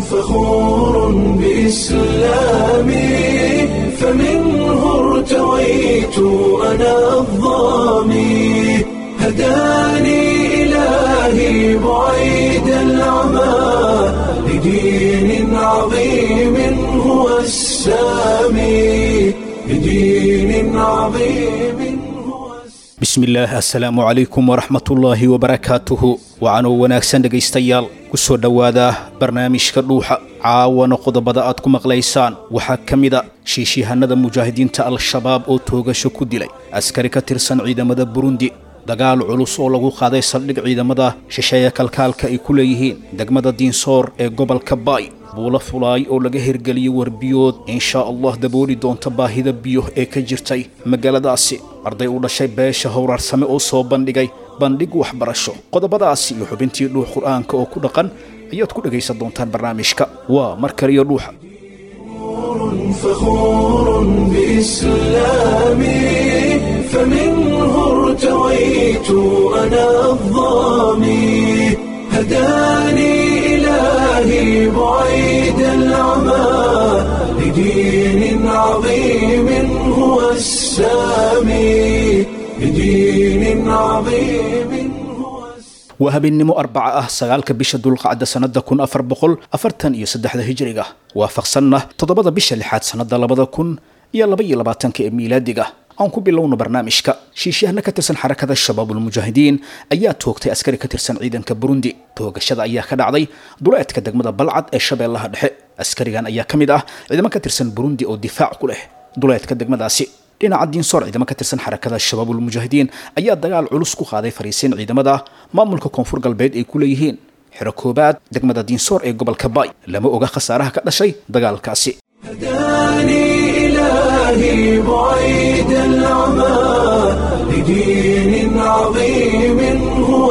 فخور بإسلامي فمنه ارتويت أنا الظامي هداني إلهي بعيد العمى لدين عظيم هو السامي لدين عظيم هو السامي bismillaah assalaamu calaykum waraxmatullaahi wabarakaatuhu wacanoo wanaagsan dhegaystayaal ku soo dhowaada barnaamijka dhuuxa caawana qodobada aad ku maqlaysaan waxaa ka mida shiishiyahanada mujaahidiinta al-shabaab oo toogasho ku dilay askari ka tirsan ciidamada burundi dagaal culus oo lagu qaaday saldhig ciidamada shisheeye kalkaalka ay ku leeyihiin degmada diinsoor ee gobolka baay buulo fulaay oo laga hirgeliyey warbiyood inshaa allah dabooli doonta baahida biyo ee ka jirtay magaaladaasi arday u dhashay beesha howraarsame oo soo bandhigay bandhig waxbarasho qodobadaasi iyo xubintii dhuux qur'aanka oo ku dhaqan ayaad ku dhegaysan doontaan barnaamijka waa mar kaliyo dhuuxa فخور بإسلامي فمنه ارتويت أنا الظامي هداني إلهي بعيد العمى لدين عظيم هو السامي لدين عظيم هو السامي waa habeennimo arbaca ah sagaalka bisha dulqacda sannada kun afar boqol afartan iyo saddexda hijiriga waafaqsanna toddobada bisha lixaad sannada labada kun iyo laba iyo labaatanka ee miilaadiga aan ku bilowno barnaamijka shiishyahanna ka tirsan xarakada shabaabulmujaahidiin ayaa toogtay askari ka tirsan ciidanka burundi toogashada ayaa ka dhacday duleedka degmada balcad ee shabeellaha dhexe askarigan ayaa ka mid ah ciidamo ka tirsan burundi oo difaac ku leh duleedka degmadaasi dhinaca diinsoor ciidamo ka tirsan xarakada shabaabulmujaahidiin ayaa dagaal culus ku qaaday fariisiin ciidamada maamulka koonfur galbeed ay ku leeyihiin xero koobaad degmada diinsoor ee gobolka baay lama oga khasaaraha ka dhashay dagaalkaasi هداني إلهي بعيد العمى لدين عظيم هو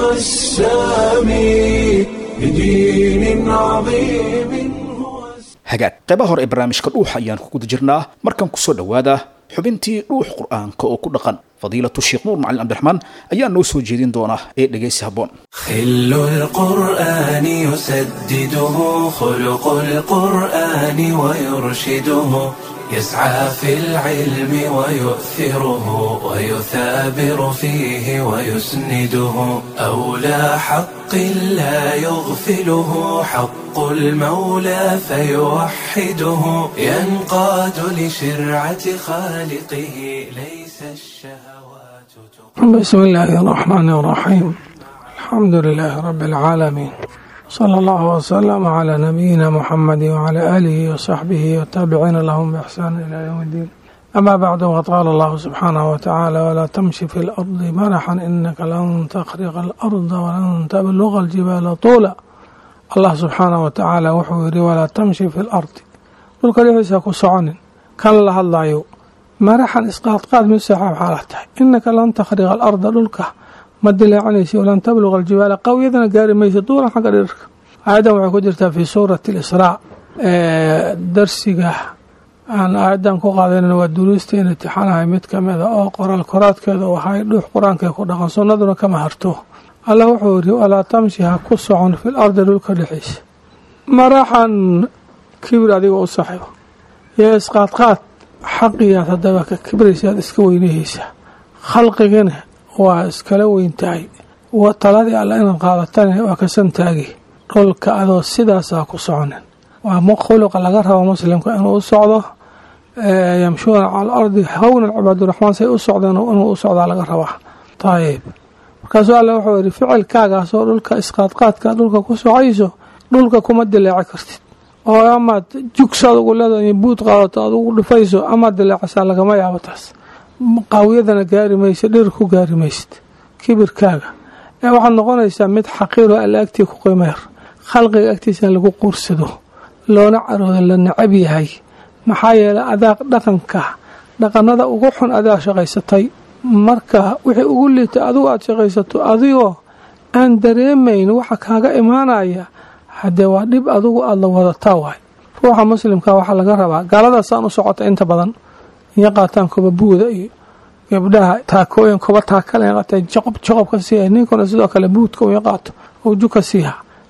السامي لدين عظيم هو السامي hagaag qaybaha hore ee barnaamijka dhuuxa ayaan ku guda jirnaa markan kusoo dhowaada xubintii dhuux qur'aanka oo ku dhaqan fadiilatu sheekh nuur macalin cabdiraxmaan ayaa noo soo jeedin doona ee dhegaysi habboon خل القرآن يسدده خلق القرآن ويرشده يسعى في العلم ويؤثره ويثابر فيه ويسنده أولى حق لا يغفله حق المولى فيوحده ينقاد لشرعة خالقه ليس الشهوات تقوم بسم الله الرحمن الرحيم الحمد لله رب العالمين صلى الله وسلم على نبينا محمد وعلى آله وصحبه والتابعين لهم بإحسان إلى يوم الدين أما بعد وقال الله سبحانه وتعالى ولا تمشي في الأرض مرحا إنك لن تخرق الأرض ولن تبلغ الجبال طولا الله سبحانه وتعالى وحuu yiri ولا تمشي في الأرض dhulka dhexdiisa ku soconin kan la hadlayo maraxan isqaadqaad mid saxaab xaalah tahay inaka lan takhriqa alarda dhulka ma dilaacinaysi walan tabluqa aljibaala qawyadana gaari maysa duulan xagga dhirka aayaddan waxay ku jirtaa fii suurati alisraa darsiga aan aayaddan ku qaadanan waa duruusteena intixaanahay mid ka mida oo qoraal koraadkeeda u ahay dhuux qur-aankae ku dhaqan sunnaduna kama harto allah wuxuu yiri walaa tamshi ha ku socon fil ardi dhulka dhexdiisa maraxan kibir adiga u saxiibo iyo isqaadqaad xaqiyaad haddaba ka kibraysaad iska weynahaysaa khalqigana waa iskala weyn tahay taladii alla inaad qaadatane waa ka santaagi dhulka adoo sidaasaa ku soconin waa khuluqa laga rabo muslimka inuu u socdo yamshuuna cala alardi hawnan cibaaduraxmaan say u socdeen inuu u socdaa laga rabaa ayib markaasuu alle wuxuu yihi ficilkaagaasoo dhulka isqaadqaadka dhulka ku socayso dhulka kuma dilaaci kartid oo amaad jugsaad ugu leedahay buud qaadato aad ugu dhufayso amaad dilaacisaa lagama yaabo taas qaawiyadana gaari maysa dhir ku gaari maysid kibirkaaga ee waxaad noqonaysaa mid xaqiiro alla agtii ku qiimayar khalqiga agtiisa in lagu quursado loona caroodo la necab yahay maxaa yeelay adaa dhaqanka dhaqanada ugu xun adaa shaqaysatay marka wixii ugu liita adigu aada shaqaysato adigoo aan dareemayn waxa kaaga imaanaya haddee waa dhib adigu aada la wadataa waay ruuxa muslimka waxaa laga rabaa gaaladaasaan u socota inta badan iyo qaataan koba buuda iyo gabdhaha taakooyin kuba taakale qaateen joqob joqob ka siiya ninkuna sidoo kale buudka uya qaato uu juka siiha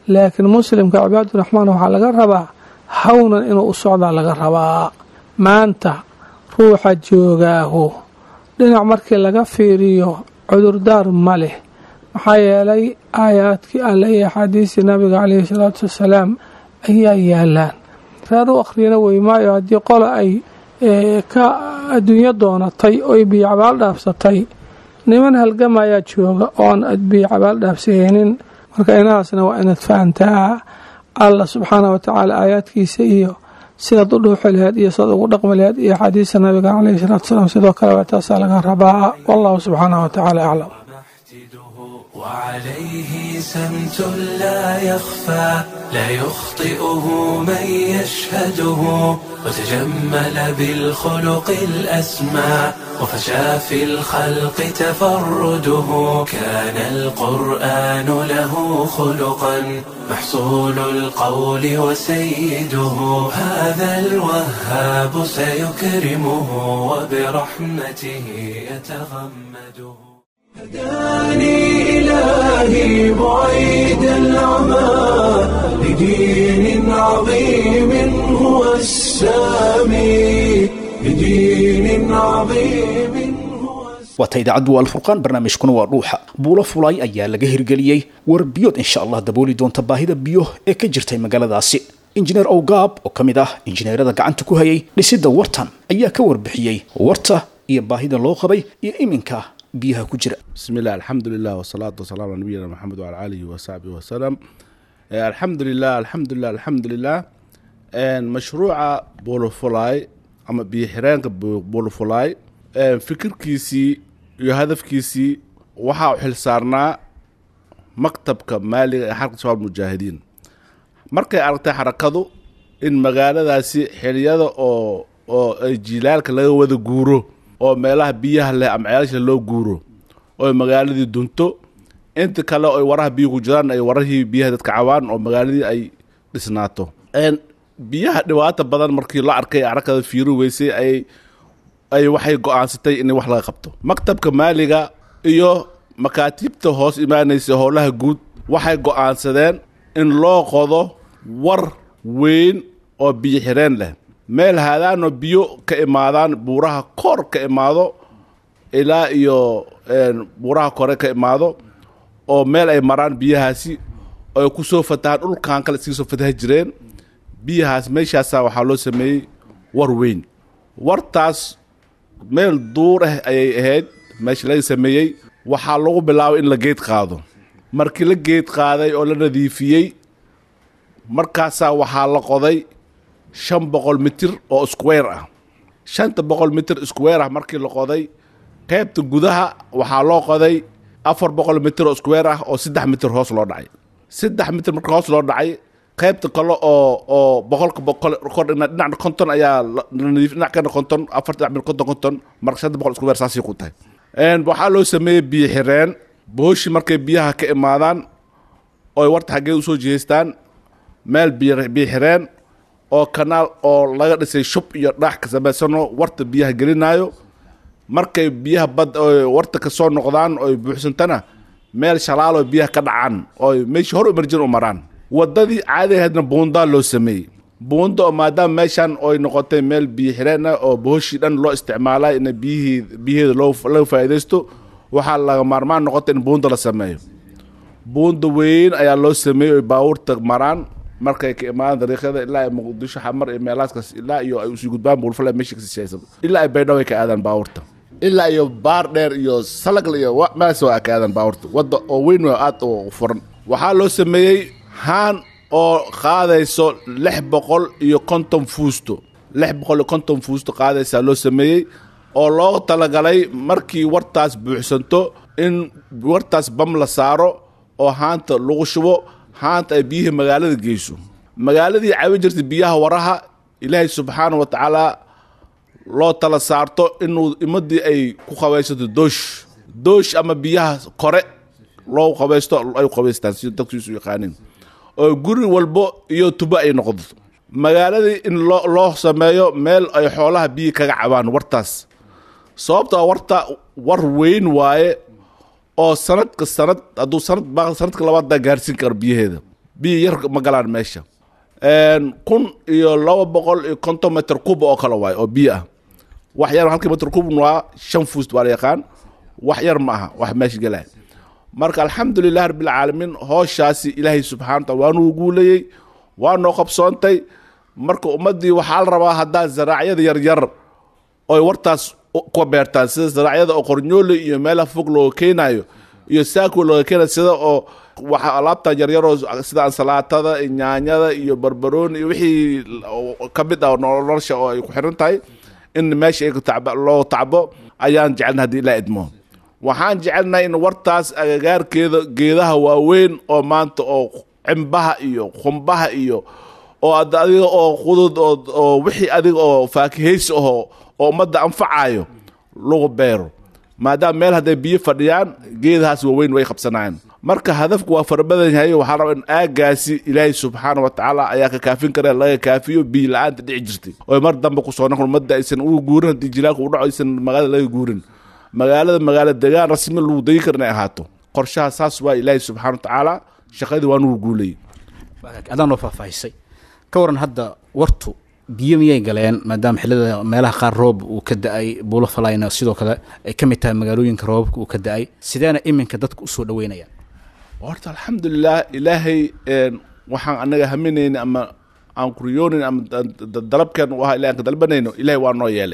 laakiin muslimka cibaaduraxmaan waxaa laga rabaa hawnan inuu u socdaa laga rabaa maanta ruuxa joogaahu dhinac markii laga fiiriyo cudurdaar ma leh maxaa yeelay aayaadkii alle iyo axaadiistii nabiga caleyhi salaatu wasalaam ayaa yaalaan reer u akhriyana weymaayo haddii qola ay ka adduunyo doonatay oy biyo cabaal dhaafsatay niman halgamayaa jooga oon biyo cabaal dhaafsahaynin marka inahaasna waa inaad fahantaa allah subxaana wa tacaala aayaadkiisa iyo sidaad u dhuuxi laheed iyo sidaad ugu dhaqmi laheed iyo axaadiista nabiga caleyhi salaatu wasalaam sidoo kale waa taasaa laga rabaa wallahu subxaana wa tacaala aclam وعليه سمت لا يخفى لا يخطئه من يشهده وتجمل بالخلق الأسمى وفشى في الخلق تفرده كان القرآن له خلقا محصول القول وسيده هذا الوهاب سيكرمه وبرحمته يتغمده هداني إلهي بعيد العمى لدين عظيم هو السامي لدين عظيم هو waata idaacaddu waa alfurqaan barnaamijkuna waa dhuuxa buulo fulay ayaa laga hirgeliyey war biyood insha allah dabooli doonta baahida biyo ee ka jirtay magaaladaasi injineer owgaab oo ka mid ah injineerada gacanta ku hayay dhisidda wartan ayaa ka warbixiyey warta iyo baahida loo qabay iyo iminka biyaha ku jira بسم الله الحمد لله والصلاة والسلام على نبينا محمد وعلى آله وصحبه وسلم آه، الحمد لله الحمد لله الحمد لله آه، مشروع بولوفولاي أما بيحرانك بولوفولاي آه، فكركيسي iyo hadafkiisii waxaa u xil saarnaa maktabka maaliga ee xarka shabaab mujaahidiin markay aragtay xarakadu in magaaladaasi xiliyada oo oo ay jiilaalka laga wada guuro oo meelaha biyaha leh ama ceelasha loo guuro oo magaaladii dunto inta kale oy waraha biyo ku jiraan ay warahii biyaha dadka cawaan oo magaaladii ay dhisnaato Een, biyaha dhibaata badan markii la arkay arakada fiiri weysay ay ay waxay go-aansatay in wax laga qabto maktabka maaliga iyo makaatiibta hoos imaanaysa howlaha guud waxay go-aansadeen in loo qodo war weyn oo biyo xireen leh meel haadaanoo biyo ka imaadaan buuraha kor ka imaado ilaa iyo een, buuraha kore ka imaado oo meel ay maraan biyahaasi oo ay ku soo fatahaan dhulkan kale iskaga soo fataha jireen biyahaas meeshaasa waxaa loo sameeyey war weyn wartaas meel duur ah ayay ahayd meesha laga sameeyey waxaa lagu bilaabay in la geed qaado markii la geed qaaday oo la nadiifiyey markaasaa waxaa la qoday shan boqol mitir oo square ah shanta boqol mitir square ah markii la qoday qaybta gudaha waxaa loo qoday afar boqol mitir oo square ah oo saddex mitir hoos loo dhacay saddex mitir marka hoos loo dhacay qaybta kale oo oo boqolka boqol kor dhina- dhinacna konton ayaa la la nadiif dhinac kana konton afar dhinac mid konton konton marka shanta boqol square saasay ku tahay Een, waxaa loo sameeyey biyo xireen booshi markay biyaha ka imaadaan oy warta xaggee usoo jihaystaan meel biyo biyo xireen oo kanaal oo laga dhisay shub iyo dhaax ka samaysano warta biyaha gelinaayo markay biyaha bad oy warta ka soo noqdaan oy buuxsantana meel shalaal oo biyaha ka dhacaan oy meeshii hor umarjin u maraan wadadii caadi ahaydna buundaa loo sameeyey buunda oo maadaama meeshan oy noqotay meel biyo xireen ah oo booshii dhan loo isticmaalay in biyihii biyaheeda loo laga faa'iidaysto waxaa laga maarmaan noqotay in buunda la sameeyo buunda weyn ayaa loo sameeyey oy baabuurta maraan markay ka imaadaan dariiqyada ilaa ay muqdisho xamar iyo meelaaskaas ilaa iyo ay usii gudbaan buulfale meesha kasii shaysan ilaa ay baydhabo ay ka aadaan baabuurta ilaa iyo baar dheer iyo salagle iyo wa- meelaas waa ka aadaan baabuurta wadda oo weyn oo aad u furan waxaa loo sameeyey haan oo qaadayso lix boqol iyo konton fuusto lix boqol iyo konton fuusto qaadaysaa loo sameeyey oo loo talagalay markii wartaas buuxsanto in wartaas bam la saaro oo haanta lagu shubo haanta ay biyihii magaalada geyso magaaladii cabi jirtay biyaha waraha ilaahay subxaana wa tacaala loo tala saarto inuu imadii ay ku qabaysato doosh doosh ama biyaha kore loo qabaysto ay qabaystaan si dadkiisu yaqaaniin oo guri walbo iyo tubo ay noqdo magaaladii in loo loo sameeyo meel ay xoolaha biyi kaga cabaan wartaas sababtoo warta war weyn waaye oo sanadka sanad hadduu sanad baaq sanadka labaad baa gaarsiin karo biyaheeda biyo yar ma galaan meesha kun iyo laba boqol iyo konton metr kuba oo kale waayo oo biyo ah wax yar halkii metr kubn waa shan fuust waa la yaqaan wax yar ma aha wax meesha gelaya marka alxamdulilah rabbilcaalamiin hooshaasi ilaahay subxana wataala waa nuu guulayey waa noo qabsoontay marka ummaddii waxaa la rabaa haddaa zaraacyada yaryar oy wartaas ka beertaan sida zaraacyada oo qornyoole iyo meelaha fog looga keenayo iyo saako looga keenayo sida oo waxa alaabtan yaryaroo sida ansalaatada iyo nyaanyada iyo barbarooni iyo wixii ka mid ah nolosha oo ay ku xiran tahay in meesha ay loo tacbo ayaan jecelna haddii ilaa idmo waxaan jecelnahay in wartaas agagaarkeeda geedaha waaweyn oo maanta oo cimbaha iyo qumbaha iyo oo adiga oo qudud oo wixii adiga oo faakihaysi aho oo ummadda anfacayo lagu beero maadaama meel hadday biyo fadhiyaan geedahaas waaweyn way qabsanayaan marka hadafku waa farabadan yahay waxaa raba in aagaasi ilaahay subxaana watacaala ayaa ka kaafin kara laga kaafiyo biyo la-aanta dhici jirtay oo mar dambe kusoo noqon ummadda aysan ugu guurin haddii jilaalka u dhaco aysan magaalada laga guurin magaalada magaalo degaan rasmi lagu degi kara inay ahaato qorshaha saas waa ilaahay subxana watacaala shaqadii waa nugu guulayay adaan noo faahfaahisay ka waran hadda wartu biyo miyay galeen maadaama xillada meelaha qaar roob uu ka da-ay buulo falayna sidoo kale ay ka mid tahay magaalooyinka roobabka uu ka da-ay sideena iminka dadka usoo dhaweynayaan horta alxamdulilah ilaahay waxaan anaga haminayna ama aan kuriyoonayn ama dalabkeen u ahaa ilahi aan ka dalbanayno ilahay waa noo yeelay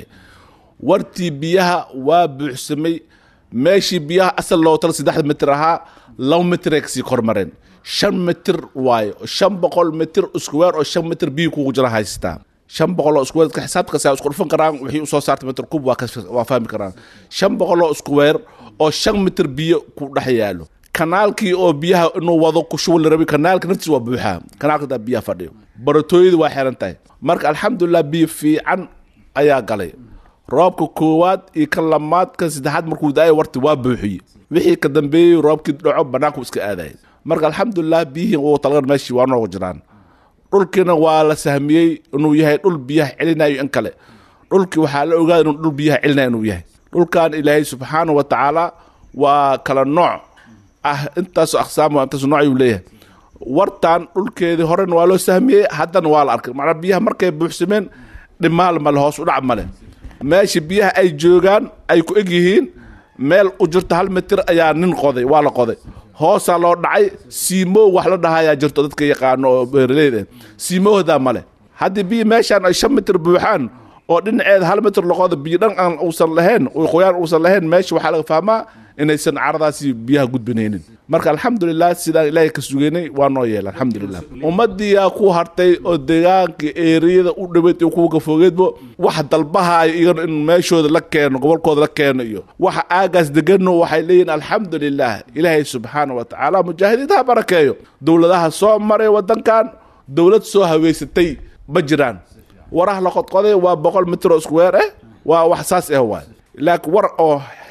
wartii biyaha waa buuxsamay meeshii biyaha asal loo tala saddexda mitir ahaa laba mitiray kasii kormareen shan mitir waayo shan boqol mitir iskuweer oo shan mitir biyo kugu jira haystaa shan boqol oo iskuweer dadka xisaabta kasta isku dhufan karaan wixii usoo saartay mitir kub waa waa fahmi karaan shan boqol oo iskuweer oo shan mitir biyo ku dhex yaalo kanaalkii oo biyaha inuu wado ku shuban la rabay kanaalka naftiisa waa buuxaa kanaalka daa biyaha fadhiyo baratooyada waa xiran tahay marka alxamdulilah biyo fiican ayaa galay roobka koowaad iyo kan lamaad kan saddexaad markuu da-ay warti waa buuxiye wixii ka dambeeyey roobkii dhaco banaanku iska aadaya marka alxamdulilah biyihii uu talagan meeshii waa nooga jiraan dhulkiina waa la sahmiyey inuu yahay dhul biyaha celinayo in kale dhulkii waxaa la ogaada inuu dhul biyaha celinayo inuu yahay dhulkan ilaahay subxaana wa tacaala waa kala nooc ah intaasoo aqsaam intaasoo nooc ayuu leeyahay wartan dhulkeedii horena waa loo sahmiyey haddana waa la arkay macnaa biyaha markay buuxsameen dhimaal male hoos u dhac male meesha biyaha ay joogaan ay ku eg yihiin meel u jirto hal mitir ayaa nin qoday waa la qoday hoosaa loo dhacay siimow wax la dhahayaa jirto dadka yaqaano oo beeraleyda siimowhdaa male haddii biyo meeshaan ay shan mitir buuxaan oo dhinaceeda hal mitir loqoda biyo dhan aan uusan lahayn qoyaan uusan lahayn meesha waxaa laga fahmaa inaysan caradaasi biyaha gudbinaynin marka alxamdulilah sidaan ilaahay ka sugeynay waa noo yeela alxamdulilah ummadiyaa ku hartay oo deegaanka eeriyada u dhaweyd iyo kuwa kafogeedbo wax dalbahayo iyagana in meeshooda la keeno gobolkooda la keeno iyo waxa aagaas degano waxay leeyihin alxamdulilah ilaahay subxaana wa tacaala mujaahidiinta ha barakeeyo dowladaha soo maray wadankan dowlad soo haweysatay ma jiraan waraha la qodqoday waa boqol mitir oo isku weer ah waa wax saas ah waay laakiin war oo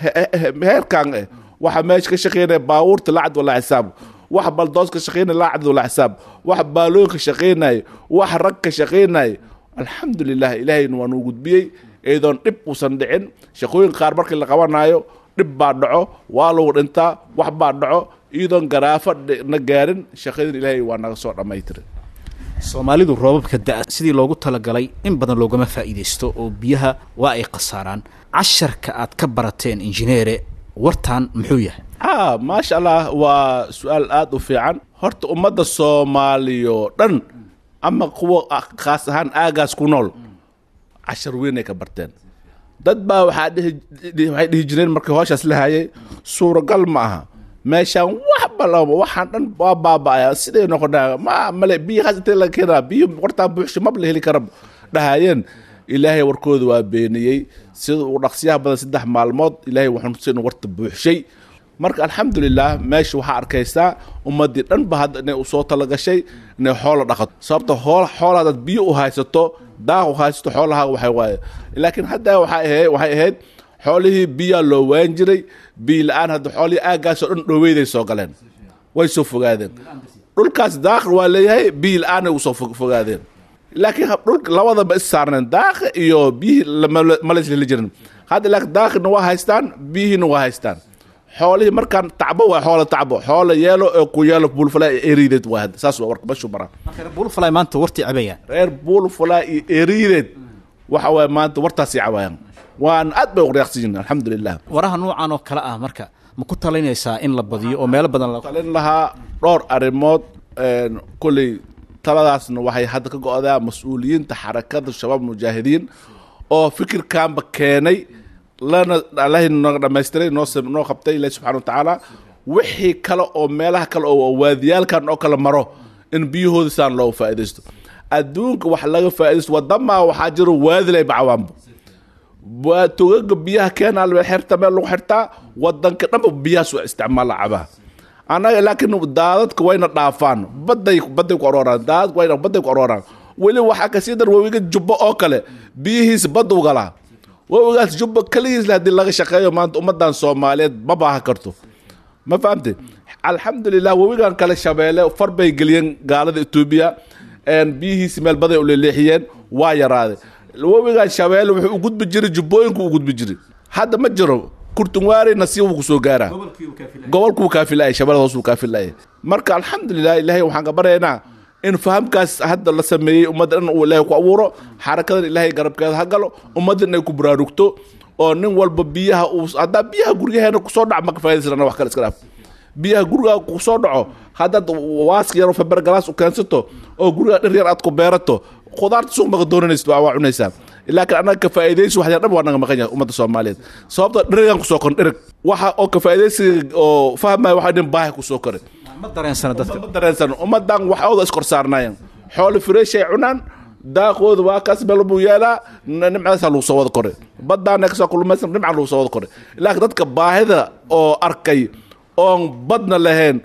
heerkan ah waxa meesha ka shaqeynaya baabuurta lacad walaa xisaab wax baldoos ka shaqeynaya lacad walaa xisaab wax baalooyin ka shaqeynaya wax rag ka shaqeynaya alxamdulilah ilaahayna waa nuu gudbiyey iyadoon dhib uusan dhicin shaqooyin qaar markii la qabanayo dhib baa dhaco waa lagu dhintaa wax baa dhaco iyadoon garaafo na gaarin shaqadin ilaahay waa naga soo dhammaytiray soomaalidu roobabka da sidii loogu talagalay in badan loogama faa'iidaysto oo biyaha waa ay khasaaraan casharka aad ka barateen injineere wartan muxuu yahay a maasha allah waa su-aal aada u fiican horta ummadda soomaaliyo dhan ama kuwa khaas ahaan aagaas ku nool cashar weyn ay ka barteen dad baa waxaa dhihi waxay dhihi jireen markii hooshaas la hayay suuragal ma aha meeshaan waxba lama waxaan dhan waa baaba'aya siday noqonaa ma male biyo haas intee laga keenaa biyo wartaan buuxsho maba la heli kara dhahayeen ilaahay warkooda waa beeniyey sida uu dhaqsiyaha badan saddex maalmood ilaahay waxaan tusay inuu warta buuxshay marka alxamdulilah meesha waxaa arkaysaa ummadii dhan ba hadda inay usoo talagashay inay xoola dhaqato sababta hool xool hadaad biyo u haysato daaq u haysato xoolaha waxay waaye laakiin hadda waxay ahayd waxay ahayd xoolihii biyaa loo waan jiray biyo la-aan hadda xoolihii aaggaasoo dhan dhoweyday soo galeen way soo fogaadeen dhulkaas daaqi waa leeyahay biyo la-aanay usoo fogaadeen laakiin dhulka labadaba is saarneen daaqi iyo biyihii mala isla jirin hadda laakiin daaqina waa haystaan biyihiina waa haystaan xoolihii markaan tacbo waa xoola tacbo xoola yeelo ee ku yeelo buulfalaa iyo eriideed waa hadda saas waa warka bashuu maraa marka reer buulfalay maanta wartii cabayaan reer buulfalaa iyo eriideed waxa waaye maanta wartaasii cabaayaan waan aad bay uqriyaaqsan yihin alxamdulilah waraha nuucan oo kale ah marka ma ku talinaysaa in la badiyo oo meelo badan la talin lahaa dhowr arrimood kolley taladaasna waxay hadda ka go-daa mas-uuliyiinta xarakada shabaab mujaahidiin oo fikirkanba keenay lana allahi naga dhamaystiray noo sam- noo qabtay ilahi subxana watacaala wixii kale oo meelaha kale oo waadiyaalkan oo kale maro in biyahooda saan looga faa'iidaysto adduunka wax laga faa'iidaysto wadamaa waxaa jiro waadilay bacawaanba waa togaga biyaha keenaa la xirta meel lagu xirtaa wadanka dhanba biyahaas waa isticmaala cabaha annaga laakiin daadadka wayna dhaafaan baday baday ku arooraan daadadka wayna baday ku arooraan weli waxaa kasii dar wawiga jubbo oo kale biyihiisa badda u galaa wawigaas jubbo keligiisle haddii laga shaqeeyo maanta ummadan soomaaliyeed ma baaha karto ma fahamte alxamdulilah wawigan kale shabeelle far bay geliyeen gaalada etoobiya biyihiisi meel baday u leeleexiyeen waa yaraaday wawigan shabeelle wuxuu u gudbi jiray jubbooyinku u gudbi jiray hadda ma jiro kurtunwaari nasiib wuu kusoo gaaraa gobolkuu kaafilaya shabeellada hoos wuu kaafilaya marka alxamdulilah ilaahay waxaan ka baryaynaa in fahamkaas hadda la sameeyey ummadda dhan uu ilaahay ku abuuro xarakadan ilaahay garabkeeda ha galo ummadda inay ku baraarugto oo nin walba biyaha uu haddaa biyaha guryaheena kusoo dhac ma ka faaidaysana wax kale iska dhaaf biyaha gurigaa kusoo dhaco haddaad waaska yar oo fabergalaas u keensato oo gurigaa dhir yar aad ku beerato khudaarta suuq maka doonanaysid waa waa cunaysaa laakiin annaga ka faa'iidaysi waxyar dhan waa naga maqan yahay ummadda soomaaliyeed sababtoo dherigan kusoo korin dhereg waxa oo ka faa'iidaysiga oo fahmaya waxaa dhin baahi kusoo korin ma dareensana dadka ma dareensan ummadan waxooda iskor saarnaayeen xoolo fireeshay cunaan daaqooda waa kaas meel buu yeelaa nimcadaasaa lagu soo wada koray badaana kasoo kulmaysan nimca lagu soo wada koray laakiin dadka baahida oo arkay oon badna lahayn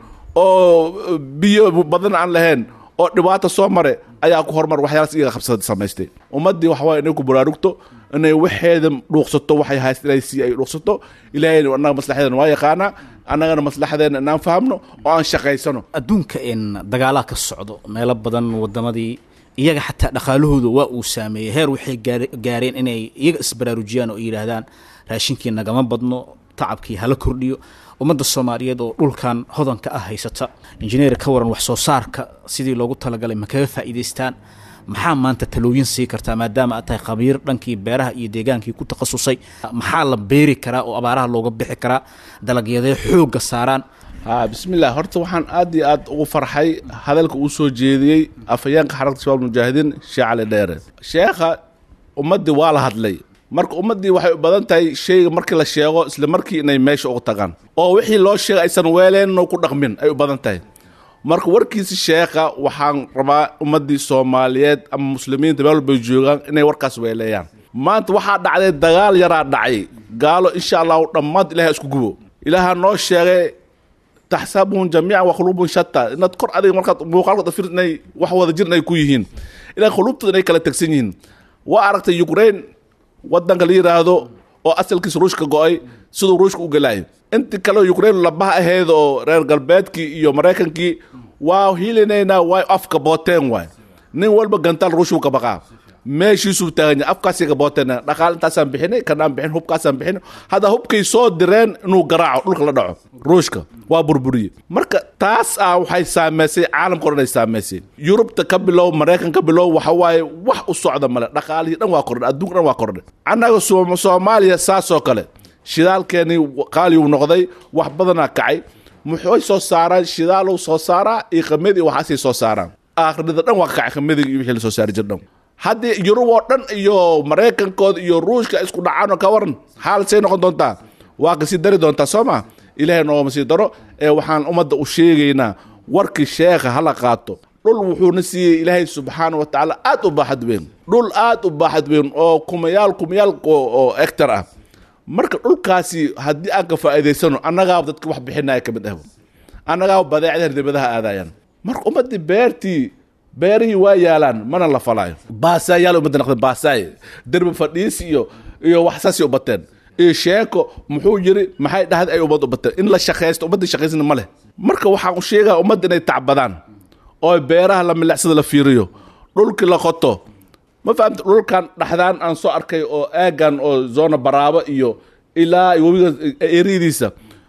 oo biyo badan aan lahayn oo dhibaata soo mare ayaa ku horumar waxyaalaas iyaga qabsada samaystay ummaddii waxawaa inay ku baraarugto inay waxeeda dhuuqsato waxay hayst ilaahay si ay dhuuqsato ilaahayna annaga maslaxadeena waa yaqaanaa annagana maslaxadeena inaan fahamno oo aan shaqaysano adduunka in dagaalaha ka socdo meelo badan wadamadii iyaga xataa dhaqaalahooda waa uu saameeyey heer waxay gaar- gaareen inay iyaga isbaraarujiyaan oo yidhaahdaan raashinkii nagama badno tacabkii hala kordhiyo ummadda soomaaliyeed oo dhulkan hodanka ah haysata injineer ka waran wax soo saarka sidii loogu talagalay ma kaga faa'iidaystaan maxaa maanta talooyin sii kartaa maadaama aad tahay khabiir dhankii beeraha iyo deegaankii ku takhasusay maxaa la beeri karaa oo abaaraha looga bixi karaa dalagyadee xoogga saaraan ha bismillah horta waxaan aad iyo aad ugu farxay hadalka uu soo jeediyey afhayeenka xarakta shabaab mujaahidiin sheekh cali dheere sheekha ummaddii waa la hadlay marka ummaddii waxay u badan tahay shayga markii la sheego isla markii inay meesha ugu tagaan oo wixii loo sheegay aysan weeleenno ku dhaqmin ay u badan tahay marka warkiisi sheekha waxaan rabaa ummaddii soomaaliyeed ama muslimiinta meel walbay joogaan inay warkaas weeleeyaan maanta waxaa dhacday dagaal yaraa dhacay gaalo insha allahu dhammaad ilahay isku gubo ilaaha noo sheegay taxsabuhum jamiican wa quluubun shatta inaad kor adiga markaad muuqaalkooda fir inay wax wada jir inay ku yihiin ilaa quluubtooda inay kala tegsan yihiin waa aragtay ukraine wadanka la yidhaahdo oo asalkiisa ruushka go-ay siduu ruushka u gelaayo intii kale ukraine labaha ahayd oo reer galbeedkii iyo maraykankii waa hilinaynaa way afka booteen waay nin walba gantaal ruushuu ka baqaa meeshiisuu taaganya afkaasii ka booteen dhaqaal intaasaan bixinay kanaan bixin hubkaasaan bixin hadda hubkay soo direen inuu garaaco dhulka la dhaco ruushka waa burburiye marka taas ah waxay saameysay caalamka o dhan ay saameysay yurubta ka bilow maraykan ka bilow waxa waaye wax u socda male dhaqaalihii dhan waa kordhay adduunka dhan waa kordhay annaga Soom- soomaaliya saasoo kale shidaalkeenii qaaliyu noqday wax badanaa kacay muxuu soo saaraan shidaaluu soo saaraa iyo qamadi iyo waxaasay soo saaraan aakhirada dhan waa ka kacay qamadiga iyo wixii la soo saari jir dhan haddii yurub oo dhan iyo maraykankooda iyo ruushka isku dhacaan oo ka waran xaal say noqon doontaa waa kasii dari doontaa soo ma ilaahay noogama sii daro ee waxaan ummadda u sheegaynaa warkii sheekha hala qaato dhul wuxuuna siiyey ilaahay subxaana wa tacaala aad u baaxad weyn dhul aad u baaxad weyn oo kumayaal kumayaal oo oo hectar ah marka dhulkaasi haddii aan ka faa'iidaysano annagaa dadka wax bixinaya ka mid ah annagaa badeecdahan dibadaha aadayaan marka ummaddii beertii beerihii waa yaalaan mana la falaayo baasaayaal ummadda naqdeen baasaay derbi fadhiis iyo iyo wax saasay u bateen iyo sheeko muxuu yiri maxay dhahday ay ummad u bateen in la shaqaysto ummadda shaqaysana ma leh marka waxaan u sheegaa ummadda inay tacbadaan oo beeraha la milicsada la fiiriyo dhulkii la qoto ma fahamta dhulkan dhaxdaan aan soo arkay oo aagan oo zona baraabo iyo ilaa webiga eryadiisa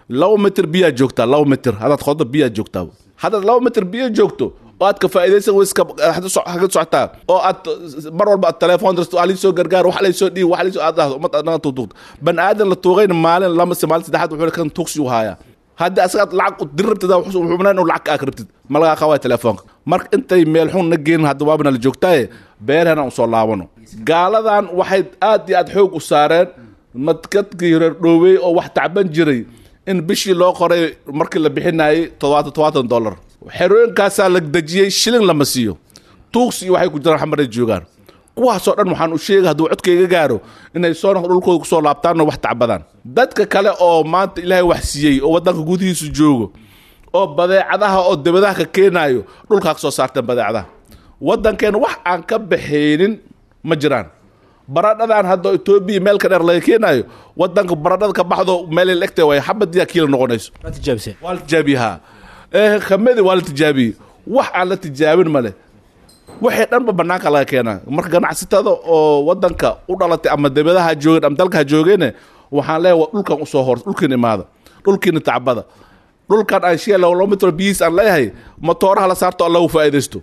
laba mitir biyaa joogtaa laba mitir haddaad qodo biyaa joogtaa haddaad laba mitir biyo joogto oo aad ka faa'iidaysan weyska xagga socotaa oo aad mar walba aad telefoon dirto waa liisoo gargaar wax laysoo dhiib wax laysoo aad dhahdo ummad aad naga tuugtuugto bani aadan la tuugayna maalin lama se maalin saddexaad wuxuu kan tuugsi u haayaa haddii asaga aad lacag dir rabtid wuxuu manayn inuu lacag kaa rabtid ma lagaa qawaaya telefoonka marka intay meel xun na geenin hadda waabana la joogtaaye beerhana usoo laabano gaaladan waxay aad iyo aad xoog u saareen madkadkii reer dhoowey oo wax tacban jiray in bishii loo qoray markii la bixinayay todobaatan todobaatan dollar xerooyinkaasaa la dejiyey shilin lama siiyo tuugsi iyo waxay ku jiraan xamaray joogaan kuwaasoo dhan waxaan u sheegay hadduu codkayga gaaro inay soo noqdo dhulkooda kusoo laabtaanoo wax tacbadaan dadka kale oo maanta ilaahay wax siiyey oo waddanka gudihiisu joogo oo badeecadaha oo dibadaha ka keenaayo dhulkaa ka soo saarteen badeecadaha waddankeena wax aan ka baxaynin ma jiraan baradhadan hadda etoobiya meel ka dheer laga keenaayo waddanka baradhada ka baxdo meelay la egtahay way xabadiyaa kiila noqonayso waa tijaabiseen waa la tijaabiyahaa ee kamedi waa la tijaabiyey wax aan la tijaabin male waxay dhanba banaanka laga keenaa marka ganacsatada oo wadanka u dhalatay ama debadaha joogeen ama dalka ha joogeene waxaan leeyahay dhulkan usoo hor dhulkiina imaada dhulkiina tacbada dhulkan aan shee laba mitr biyihiis aan leeyahay matooraha la saarto oo lagu faa'iidaysto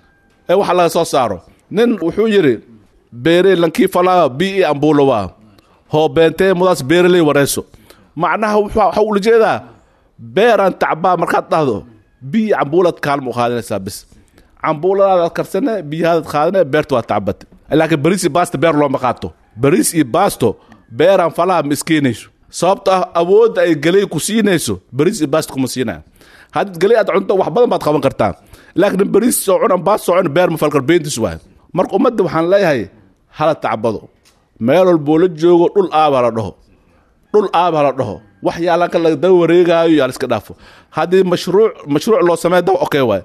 ee waxa laga soo saaro nin wuxuu yidhi beere lankii falaa bi ambuulowa hoo beentee mudaas beereley wareeso macnaha waxa ula jeedaa beeraan tacbaa markaad dhahdo biyi cambuulad kaalma u qaadanaysaa bis cambuuladaadaad karsane biyahaadaad qaadane beerta waa tacbate laakiin bariis iyo baasto beer looma qaato bariis iyo baasto beeraan falaha ma iskeenayso sababto ah awoodda ay geley ku siinayso bariis iyo baasto kuma siinaya haddaad geley aad cunto wax badan baad qaban kartaa laakiin bariis soo cunan baas soo cun beer ma falkar beentis waay marka ummadda waxaan leeyahay hala tacbado meel walboo la joogo dhul aaba la dhaho dhul aaba la dhaho wax yaalanka la daba wareegaayo yaa la iska dhaafo haddii mashruuc mashruuc loo sameeya daba okay waay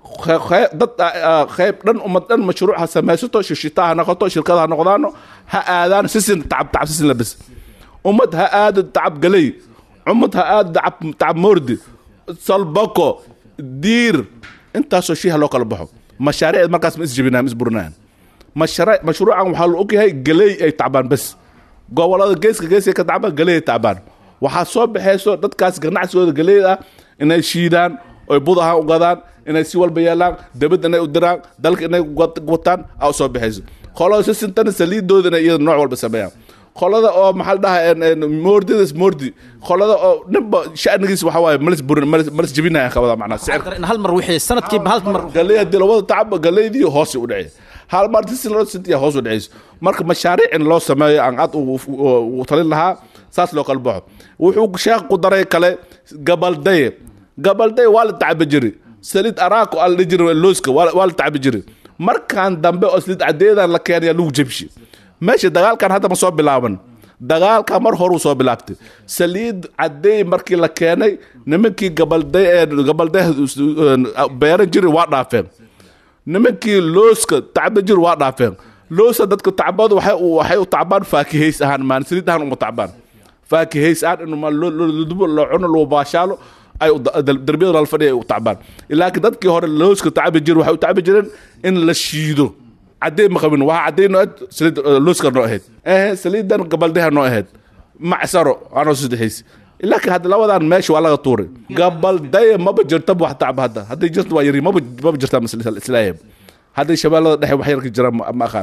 dad qayb dhan ummad dhan mashruuc ha samaysato shishita ha noqoto shirkada ha noqdaano ha aadaan sisin tacab tacab sisin la bis ummad ha aado tacab galey ummad ha aado tacab tacab moordi salbako diir intaasoo shii ha loo kala baxo mashaariicd markaas ma isjebinaan ma isburinayaan mashruuc mashruucan waxaa la ogyahay galey ay tacbaan bes gobolada geeska geeska ka tacbaan galey ay tacbaan waxaa soo baxayso dadkaas ganacsigooda galeyda ah inay shiidaan oy bud ahaan u gadaan inay si walba yeelaan debad inay u diraan dalka inay wataan aa soo baxayso qolada sisintana saliidooda inay iyada nooc walba sameeyaan qolada oo maxaa la dhahaa moordidas moordi qolada oo ninba shanigiis waxa waaye malis burin malis malis jebinaya qabada macnaa sicir in hal mar wixii sanadkiiba hal mar galey haddii labada tacab galeydii hoos u dhacay hal mar sisin loo sintiya hoos u dhacayso marka mashaariic in loo sameeyo aan aad u talin lahaa saas loo kala baxo wuxuu sheekh ku daray kale gabaldaye gabaldaye waa la tacbi jiri saliid araako aa la dhihi jiri looska waa la tacbi jiri markaan dambe oo saliid cadeedan la keenaya lagu jebshi meesha dagaalkan hadda ma soo bilaaban dagaalka mar horuu soo bilaabtay saliid cadeey markii la keenay nimankii gabalday gabalday beeran jiri waa dhaafeen nimankii looska tacba jiri waa dhaafeen loosa dadka tacbadu waxay waxay u tacbaan faakihays ahaan maan saliid ahaan uma tacbaan faakihays ahaan in ludubo loo cuno loo baashaalo ay darbiyada lala fadhiya ay u tacbaan laakiin dadkii hore looska tacbi jiri waxay u tacbi jireen in la shiido cadey ma qabin waa cadey noo ahayd saliid looska noo ahayd eh saliidan gabaldaha noo ahayd macsaro anoo saddexays laakiin hadda labadan meesha waa laga tuuray gabaldaya maba jirtaba wax tacba hadda hadday jirta waa yari maba maba jirtaa islaahib hadday shabeellada dhexe wax yar ka jira ma aqaan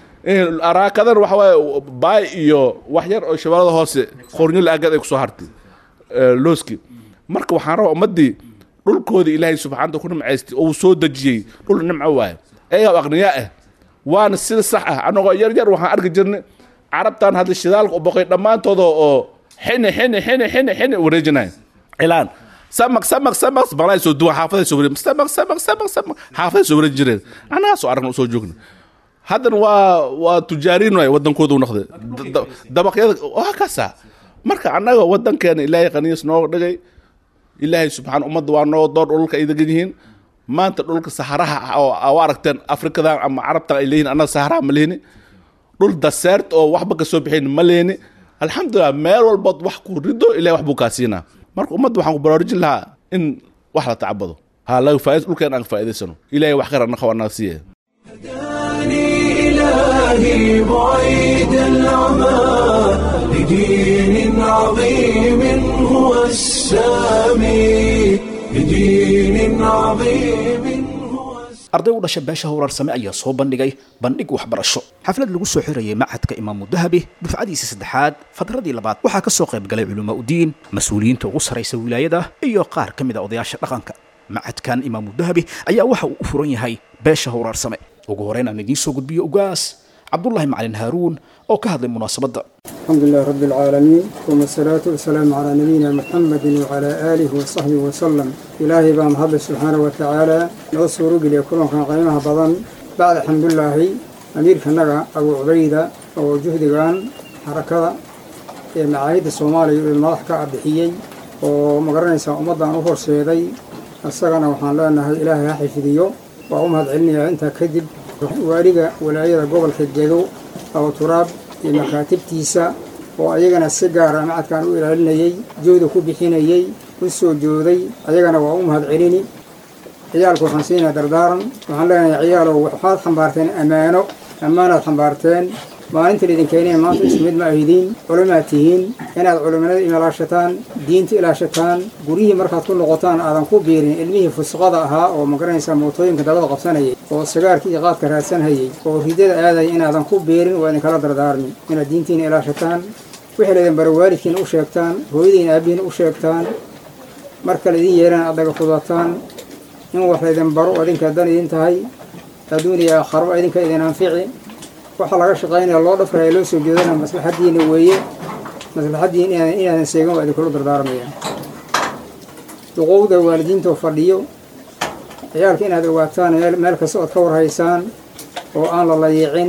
araakadan waxa waaye baay iyo wax yar oo shabeellada hoose qornyo la-aagad ay kusoo hartay looski marka waxaan rabaa ummaddii dhulkoodii ilaahay subxaanta ku nimcaystay oo uu soo dejiyey dhul nimco waaye ayagaa aqniyaa ah waana sida sax ah anagoo yar yar waxaan arki jirnay carabtan hadda shidaalka u boqay dhammaantooda oo xini xini xini xini xini wareejinaya cilaan samaq samaq samaq balay soo duwan xaafaday soo wareejin samaq samaq samaq samaq xaafaday soo wareejin jireen anaga soo aragna soo joogna haddana waa waa tujaariin waay wadankooda u noqday dabaqyada waa kaasa marka annaga wadankeena ilaahay qaniis noo dhigay ilaahay subxaan ummadda waa noo door dhulka ay degan yihiin maanta dhulka saharaha ah oo u aragteen afrikadan ama carabtan ay leeyihin annaga saharaha ma lehini dhul daseert oo waxba ka soo bixayn ma lehini alxamdulilah meel walbood wax ku rido ilahay wax buu kaa siinaa marka ummadda waxaan ku baraarujin lahaa in wax la tacbado ha laga faaid dhulkeen aan ka faa'idaysano ilahay wax khayr annaga waa naga siiya هداني إلهي بعيد العمى لدين عظيم هو السامي لدين عظيم هو arday u dhasha beesha howraarsame ayaa soo bandhigay bandhig waxbarasho xaflad lagu soo xirayay machadka imaamu dahabi dufcadiisa saddexaad fadradii labaad waxaa ka soo qayb galay culamaa udiin mas-uuliyiinta ugu sarraysa wilaayada iyo qaar ka mid a odayaasha dhaqanka machadkan imaamu dahabi ayaa waxa uu u furan yahay beesha howraarsame ugu horeyn aan idiin soo gudbiyo ugaas cabdullaahi macalin haaruun oo ka hadlay munaasabadda الحمد لله رب العالمين ثم الصلاة والسلام على نبينا محمد وعلى آله وصحبه وسلم إلهي بام هذا سبحانه وتعالى نصر قل يكون كان قيمها بضن بعد الحمد لله أمير كنغا أبو عبيدة أو جهد كان حركة معاهد الصومالي المضح كأبحيي ومقرنسا أمضى أخر سيدي السغنة وحان لأنها إلهي حفظيو وأمهد علمي أنت كذب waaliga walaayada gobolka gedo abu turaab iyo makaatibtiisa oo ayagana si gaara macadkan u ilaalinayey jooda ku bixinayey u soo jooday ayagana waa u mahad celini ciyaalku waxaan siinaa dardaaran waxaan leenahay ciyaalow waxaad xambaarteen ammaano ammaanaad xambaarteen maalinta laydin keeneen maanta isku mid ma ahidiin culimaad tihiin inaad culimanada ilaashataan diinta ilaashataan guryihii markaad ku noqotaan aadan ku biirin ilmihii fusqada ahaa oo magaranaysa mootooyinka dabada qabsanayay oo sigaarkii iyo qaadka raadsanhayay oo ridada aadaya inaadan ku biirin waa idinkala dardaarmi inaad diintiina ilaashataan wixii laydin bara waalidkiina u sheegtaan hooyadiina aabihiina u sheegtaan marka laydin yeerana aad daga fudataan in wax laydin baro adinka dan idin tahay adduun iyo aakharo idinka idin anfici waxaa laga shaqaynaya loo dhafraya loo soo jeedana maslaxaddiina weeye maslaxaddiina inaadan seegan waa idinkula dardaarmaya duqowda waalidiintoo fadhiyo ciyaalka inaad ogaataan meel kasta ood ka warhaysaan oo aan la layiicin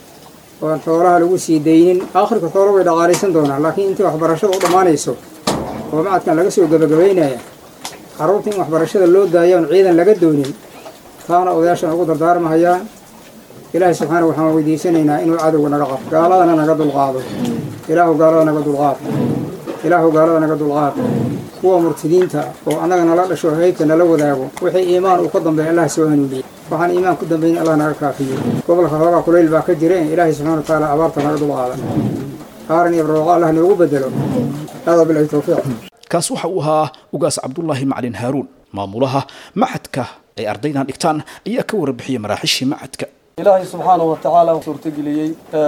oon xoolaha lagu sii daynin aakhirka xoolo way dhaqaalaysan doonaan laakiin intii waxbarashada u dhammaanayso oo macadkan laga soo gebagabaynaya carruurta in waxbarashada loo daayo oon ciidan laga doonin taana odayaashan ugu dardaarmahayaan ilaahay subxaana waxaan weydiisanaynaa inuu cadowga naga qabo gaaladana naga dulqaado ilaahu gaalada naga dulqaado ilaahu gaalada naga dulqaado kuwa murtidiinta oo annaga nala dhasho heybta nala wadaago wixii iimaan uu ka dambeeya allah soo hanuuniye waxaan iimaan ku dambayn allah naga kaafiyo gobolka hoogaa kulayl baa ka jira ilaahay subxana wa tacaala abaarta naga dulqaada aaran iyo barwaaqo allah noogu bedelo hada bilahi towfiiq kaas waxa uu ahaa ugaas cabdullaahi macalin haaruun maamulaha machadka ay ardaydan dhigtaan ayaa ka warbixiyay maraaxishii machadka ilaahay subxaanahu wa tacaala u suurtageliyey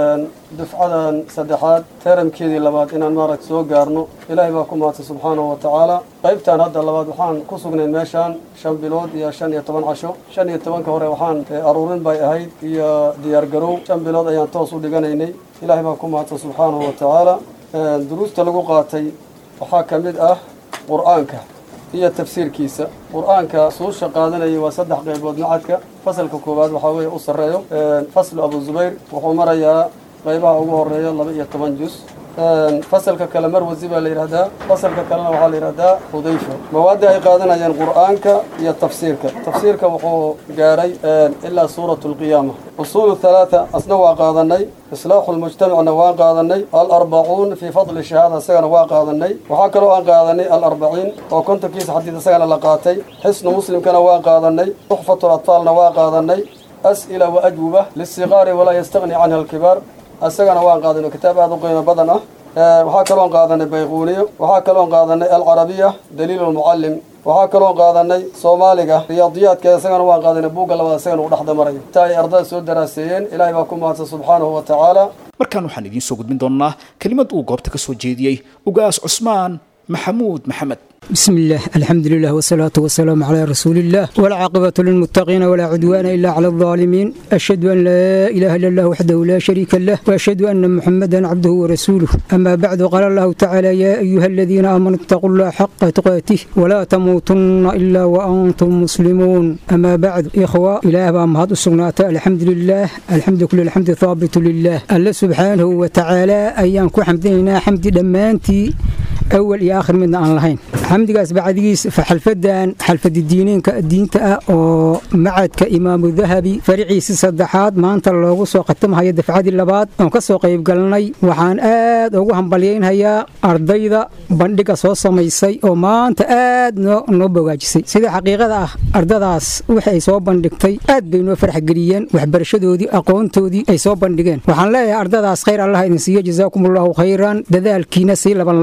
dufcadan saddexaad teeramkeedii labaad inaan maaragta soo gaarno ilaahay baa ku mahadsan subxaanahu wa tacaala qaybtan hadda labaad waxaan ku sugnayn meeshaan shan bilood iyo shan iyo toban casho shan iyo tobanka hore waxaan aruurin bay ahayd iyo diyaargarow shan bilood ayaan toos u dhiganaynay ilaahay baa ku mahadsan subxaanahu wa tacaala duruusta lagu qaatay waxaa ka mid ah qur-aanka iyo tafsiirkiisa qur-aanka suusha qaadanayay waa saddex qaybood macadka fasalka koowaad waxaa weeye u sarreeyo faslu abu zubayr wuxuu marayaa qaybaha ugu horeeya laba iyo toban jus fasalka kale marwasi baa la yidhahdaa fasalka kalena waxaa la yidhahdaa hudayfa mawaadda ay qaadanayeen qur-aanka iyo tafsiirka tafsiirka wuxuu gaaray ilaa suurat lqiyaama usuulu halaata asna waa qaadanay islaaxu lmujtamacna waa qaadanay alarbacuun fii fadli shahaada isagana waa qaadanay waxaa kaloo aan qaadanay alarbaciin oo kontonkiisa xadiid isagana la qaatay xisnu muslimkana waa qaadanay tuxfatu atfaalna waa qaadanay as'ila wa ajwuba lisiqaari walaa yastaqni canha alkibaar isagana waan qaadanay kitaab aada u qiimo badan ah waxaa kaloon qaadanay bayquuniyo waxaa kaloon qaadanay alcarabiya daliil lmucallim waxaa kaloon qaadanay soomaaliga riyaadiyaadkeeda isagana waan qaadanay buugga labaad isagana uu dhexda marayo inta ay ardada soo daraaseeyeen ilaahay baa ku mahadsan subxaanahu wa tacaala markaan waxaan idiin soo gudbin doonnaa kelimad uu goobta ka soo jeediyey ugaas cusmaan maxamuud maxamed بسم الله الحمد لله والصلاة والسلام على رسول الله والعاقبة للمتقين ولا عدوان إلا على الظالمين أشهد أن لا إله إلا الله وحده لا شريك له وأشهد أن محمدا عبده ورسوله أما بعد قال الله تعالى يا أيها الذين آمنوا اتقوا الله حق تقاته ولا تموتن إلا وأنتم مسلمون أما بعد إخوة إله بأمهات السنات الحمد لله الحمد كل الحمد ثابت لله الله سبحانه وتعالى أيام كو حمدنا حمد دمانتي أول يا آخر من أن لهين xamdigaas bacdigiis xalfadan xalfadi diineenka diinta ah oo macadka imaamu dahabi fariciisi saddexaad maanta loogu soo khatamhayo dafcadii labaad oon ka soo qayb galnay waxaan aad ugu hambalyaynhayaa ardayda bandhiga soo samaysay oo maanta aad noo bogaajisay sida xaqiiqada ah ardadaas wix ay soo bandhigtay aad bay noo farxgeliyeen waxbarashadoodii aqoontoodii ay soo bandhigeen waxaan leeyahay ardadaas khayr allah idin siiyo jazaakum allahu khayran dadaalkiina sii labanlaaba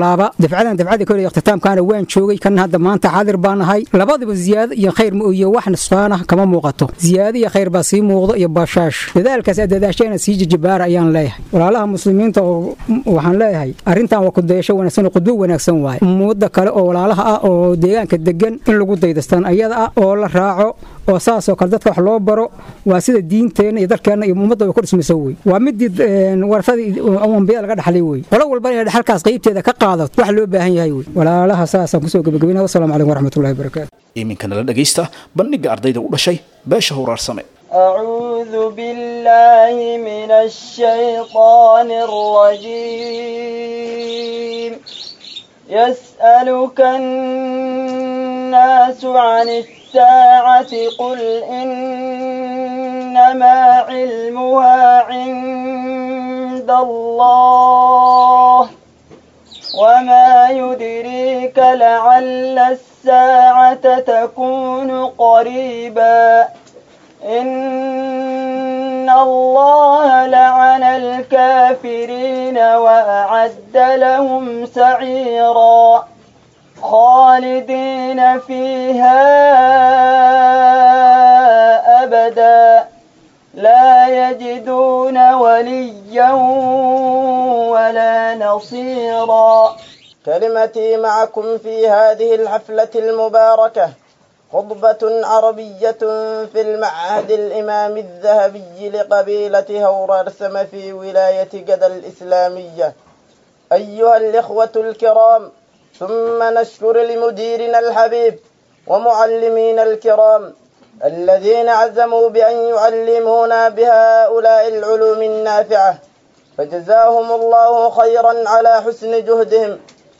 dafcadan dafcada kole ikhtiitaamkaana waan joogay kan hadda maanta xaadir baan ahay labadaba ziyaado iyo khayr ma iyo wax nusqaan ah kama muuqato ziyaado iyo khayr baa sii muuqdo iyo baashaash dadaalkaas aad dadaasheena sii jijibaara ayaan leeyahay walaalaha muslimiinta oo waxaan leeyahay arrintan waa kudayasho wanaagsan oo qudbo wanaagsan waaye ummadda kale oo walaalaha ah oo deegaanka degan in lagu daydastaan ayada ah oo la raaco oo saasoo kale dadka wax loo baro waa sida diinteenna iyo dalkeenna iyo ummadda way ku dhismayso wey waa midii warsadii ambiyada laga dhaxlay wey qolo walba inay dhaxalkaas qaybteeda ka qaadato wax loo baahan yahay wey walaalaha saasaan kusoo gebagabinaya wasalaamu calaykum waraxmatullahi wabarakaatu iminkana la dhegaysta bandhigga ardayda u dhashay beesha howraarsame أعوذ بالله من الشيطان الرجيم يسألك الناس عن الساعة قل إنما علمها عند الله وما يدريك لعل الساعة تكون قريبا إن الله لعن الكافرين وأعد لهم سعيرا خالدين فيها أبدا لا يجدون وليا ولا نصيرا كلمتي معكم في هذه الحفلة المباركة خطبة عربية في المعهد الإمام الذهبي لقبيلة هورارسم في ولاية جدة الإسلامية أيها الإخوة الكرام ثم نشكر لمديرنا الحبيب ومعلمينا الكرام الذين عزموا بأن يعلمونا بهؤلاء العلوم النافعة فجزاهم الله خيرا على حسن جهدهم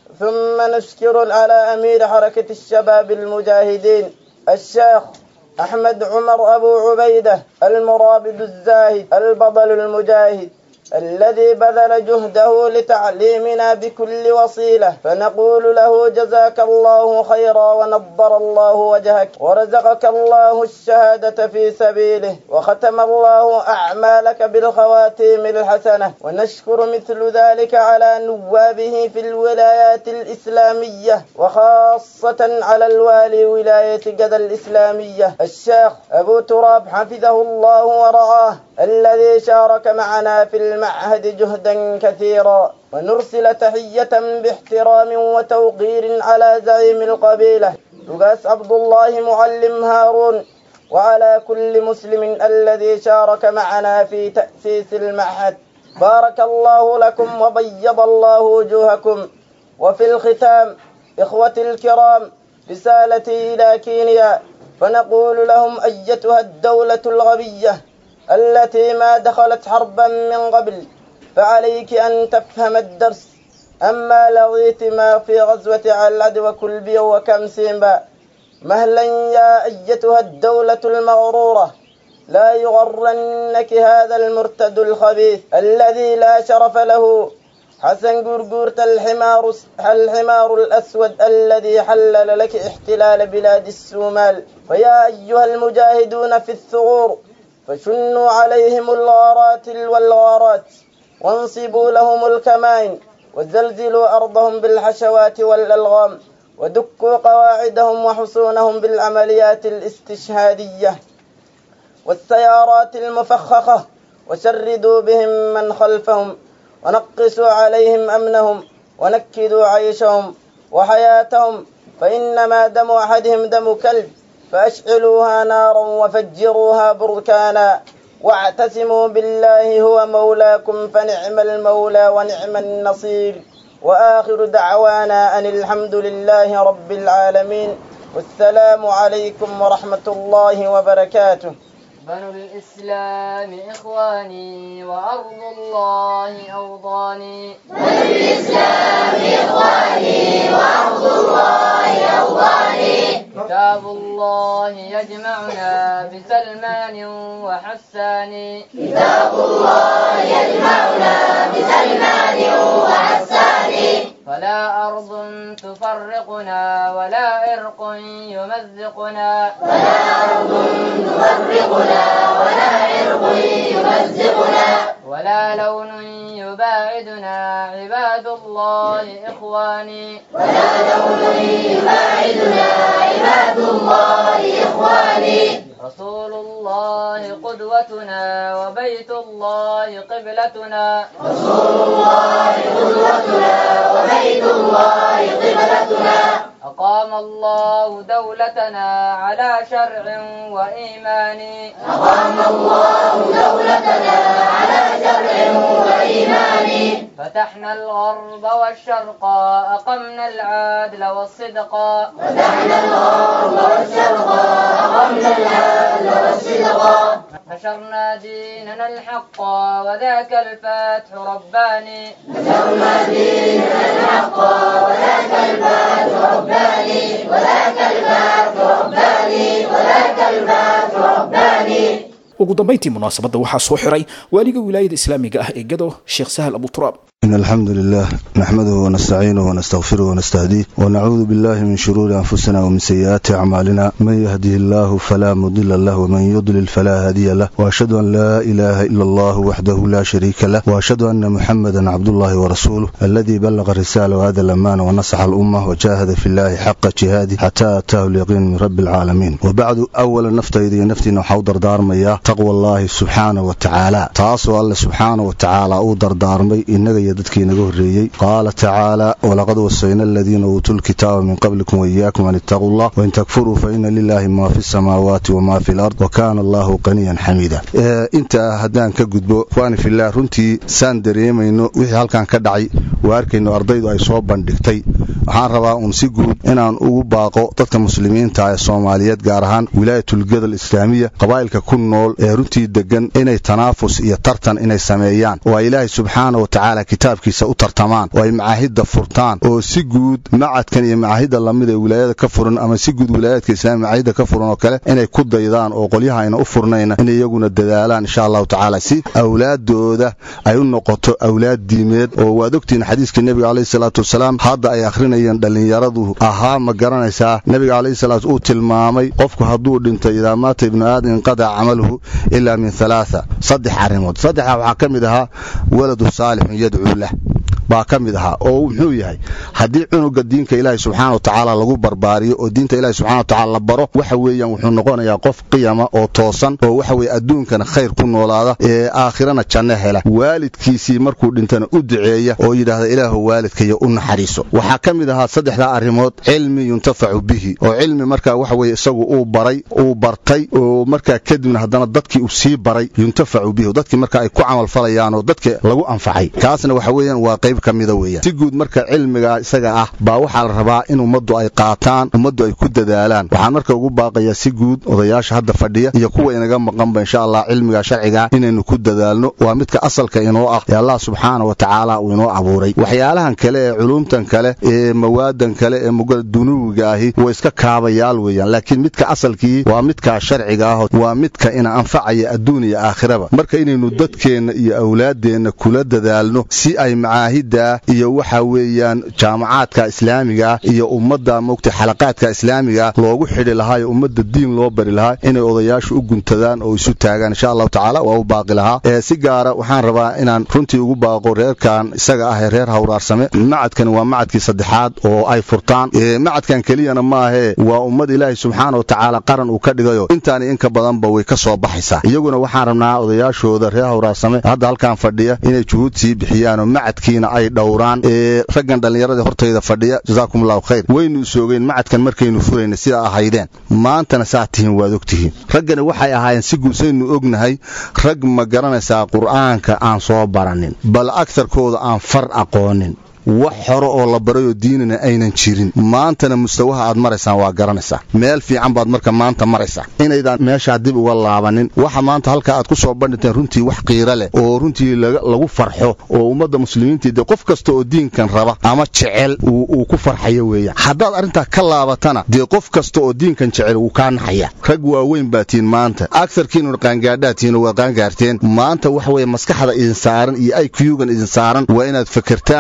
ثم نشكر على أمير حركة الشباب المجاهدين الشيخ أحمد عمر أبو عبيدة المرابد الزاهد البطل المجاهد الذي بذل جهده لتعليمنا بكل وصيلة فنقول له جزاك الله خيرا ونضر الله وجهك ورزقك الله الشهادة في سبيله وختم الله أعمالك بالخواتيم الحسنة ونشكر مثل ذلك على نوابه في الولايات الإسلامية وخاصة على الوالي ولاية جدة الإسلامية الشيخ أبو تراب حفظه الله ورعاه الذي شارك معنا في المعهد جهدا كثيرا ونرسل تحية باحترام وتوقير على زعيم القبيلة لقاس عبد الله معلم هارون وعلى كل مسلم الذي شارك معنا في تأسيس المعهد بارك الله لكم وبيض الله وجوهكم وفي الختام إخوتي الكرام رسالتي إلى كينيا فنقول لهم أيتها الدولة الغبية التي ما دخلت حربا من قبل فعليك أن تفهم الدرس أما لغيت ما في غزوة على العدو كلبي وكم سيمبا مهلا يا أيتها الدولة المغرورة لا يغرنك هذا المرتد الخبيث الذي لا شرف له حسن قرقورة الحمار الحمار الأسود الذي حلل لك احتلال بلاد السومال فيا أيها المجاهدون في الثغور فشنوا عليهم الغارات والغارات وانصبوا لهم الكمائن وزلزلوا أرضهم بالحشوات والألغام ودكوا قواعدهم وحصونهم بالعمليات الاستشهادية والسيارات المفخخة وشردوا بهم من خلفهم ونقصوا عليهم أمنهم ونكدوا عيشهم وحياتهم فإنما دم أحدهم دم كلب فأشعلوها نارا وفجروها بركانا واعتصموا بالله هو مولاكم فنعم المولى ونعم النصير وآخر دعوانا أن الحمد لله رب العالمين والسلام عليكم ورحمة الله وبركاته بنو الإسلام إخواني وأرض الله أوطاني بنو الإسلام إخواني وأرض الله أوطاني كتاب الله يجمعنا بسلمان وحسان كتاب الله يجمعنا بسلمان وحسان فلا أرض تفرقنا ولا عرق يمزقنا فلا أرض تفرقنا ولا عرق يمزقنا ولا لون يباعدنا عباد الله إخواني ولا دون يباعدنا عباد الله إخواني رسول الله قدوتنا وبيت الله قبلتنا رسول الله قدوتنا وبيت الله قبلتنا أقام الله دولتنا على شرع وإيمان أقام الله دولتنا على شرع وإيمان فتحنا الغرب والشرق أقمنا العدل والصدق فتحنا الغرب والشرق أقمنا العدل والصدق نشرنا ديننا الحق وذاك الفتح رباني نشرنا ديننا الحق وذاك الفتح رباني وذاك الفتح رباني وذاك الفتح رباني ugu dambayntii munaasabadda waxaa soo xiray waaliga wilaayada islaamiga ah ee gado sheekh sahal abuturaab إن الحمد لله نحمده ونستعينه ونستغفره ونستهديه ونعوذ بالله من شرور أنفسنا ومن سيئات أعمالنا من يهده الله فلا مضل له ومن يضلل فلا هادي له وأشهد أن لا إله إلا الله وحده لا شريك له وأشهد أن محمدا عبد الله ورسوله الذي بلغ الرسالة وهذا الأمان ونصح الأمة وجاهد في الله حق جهاده حتى أتاه اليقين من رب العالمين وبعد أولا نفتيدي نفتينا حوضر دار مياه تقوى الله سبحانه وتعالى تاسو الله سبحانه وتعالى أو دردار مي إنك dadkii naga horreeyey qaala tacaala walaqad wasayna aladiina uutuu lkitaaba min qablikum waiyaakum an ittaquu llah wain takfuruu fa ina lilaahi maa fi samaawaati wamaa fi lard wa kaana allahu qaniyan xamiida intaa haddaan ka gudbo ikhwaani filah runtii saan dareemayno wixii halkan ka dhacay waa arkayno ardaydu ay soo bandhigtay waxaan rabaa uun si guud inaan ugu baaqo dadka muslimiinta ee soomaaliyeed gaar ahaan wilaayatulgadal islaamiya qabaa'ilka ku nool ee runtii degan inay tanaafus iyo tartan inay sameeyaan oo ay ilaahay subxaana wa tacaala kitaabkiisa u tartamaan oo ay macaahidda furtaan oo si guud macadkan iyo macaahidda lamid ee wilaayada ka furan ama si guud wilaayaadka islaamiya macaahidda ka furan oo kale inay ku daydaan oo qolyaha ayna u furnayna inay iyaguna dadaalaan insha allahu tacaala si awlaadooda ay u noqoto awlaad diimeed oo waad ogtihiin xadiiskii nebiga calayhi salaatu wasalaam hadda ay akhrinayeen dhallinyaradu ahaa ma garanaysaa nebiga calayhi salaatu uu tilmaamay qofku hadduu dhintay idaa maata ibnu aadam inqadaca camaluhu ilaa min halaatha saddex arrimood saddexdaa waxaa ka mid ahaa waladu saalixun yadcuu lah baa ka mid ahaa oo muxuu yahay haddii cunuga diinka ilaahay subxaana wa tacaala lagu barbaariyo oo diinta ilahi subxana wa tacala la baro waxa weeyaan wuxuu noqonayaa qof qiyama oo toosan oo waxa weye adduunkana khayr ku noolaada ee aakhirana janno hela waalidkiisii markuu dhintana u duceeya oo yidhaahda ilaahu waalidkaya u naxariiso waxaa ka mid ahaa saddexdaa arrimood cilmi yuntafacu bihi oo cilmi markaa waxa weye isagu uu baray uu bartay oo markaa kadibna haddana dadkii uu sii baray yuntafacu bihi dadkii marka ay ku camalfalayaan oo dadka lagu anfacay kaasna waxa weeyaan waa qayb ka mida weeyaan si guud marka cilmiga isaga ah baa waxaa la rabaa in ummaddu ay qaataan ummaddu ay ku dadaalaan waxaan marka ugu baaqayaa si guud odayaasha hadda fadhiya iyo kuwa inaga maqanba insha allah cilmiga sharciga inaynu ku dadaalno waa midka asalka inoo ah ee allah subxaana wa tacaala uu inoo abuuray waxyaalahan kale ee culumtan kale ee mawaadan kale ee dunuwiga ahi way iska kaabayaal weeyaan laakiin midka asalkii waa midka sharciga ah waa midka ina anfacaya adduun iyo aakhiraba marka inaynu dadkeenna iyo awlaaddeenna kula dadaalno si ay macaahidda iyo waxa weeyaan jaamacaadka islaamiga iyo ummadda mogta xalaqaadka islaamiga loogu xidhi lahaa ee ummadda diin loo bari lahaa inay odayaashu u guntadaan oo isu taagaan insha allahu tacaala waa u baaqi lahaa ee si gaara waxaan rabaa inaan runtii ugu baaqo reerkan isaga ah ee reer hawraarsame macadkani waa macadkii saddexaad oo ay furtaan macadkan keliyana maahee waa ummad ilaahay subxaana wa tacaala qaran uu ka dhigayo intaani inka badanba way ka soo baxaysaa iyaguna waxaan rabnaa odayaashooda reer hawraarsame hadda halkan fadhiya inay juhuud sii bixiyaan oo macadkiina ay dhowraan ee raggan dhallinyarada hortayda fadhiya jazaakum allahu khayr waynu isoogeen macadkan markaynu furayna sidaa ahaydeen maantana saa tihiin waad ogtihiin raggani waxay ahaayeen si guusaynu ognahay rag ma garanaysaa qur'aanka aan soo baranin bal agarkooda aan far aqoonin wax hore oo la barayoo diinina aynan jirin maantana mustawaha aad maraysaan waa garanaysaa meel fiican baad marka maanta maraysaa inaydaan meeshaa dib uga laabanin waxa maanta halka aad ku soo bandhinteen runtii wax qiiro leh oo runtii lagu farxo oo ummadda muslimiintii dee qof kasta oo diinkan raba ama jecel uu ku farxayo weeyaan haddaad arrintaa ka laabatana dee qof kasta oo diinkan jecel wuu kaa naxaya rag waaweyn baa tihiin maanta agsarkiinuna qaangaadhaa tihiin waa qaangaarteen maanta waxa weye maskaxda idin saaran iyo iqyugan idin saaran waa inaad fakertaan waa in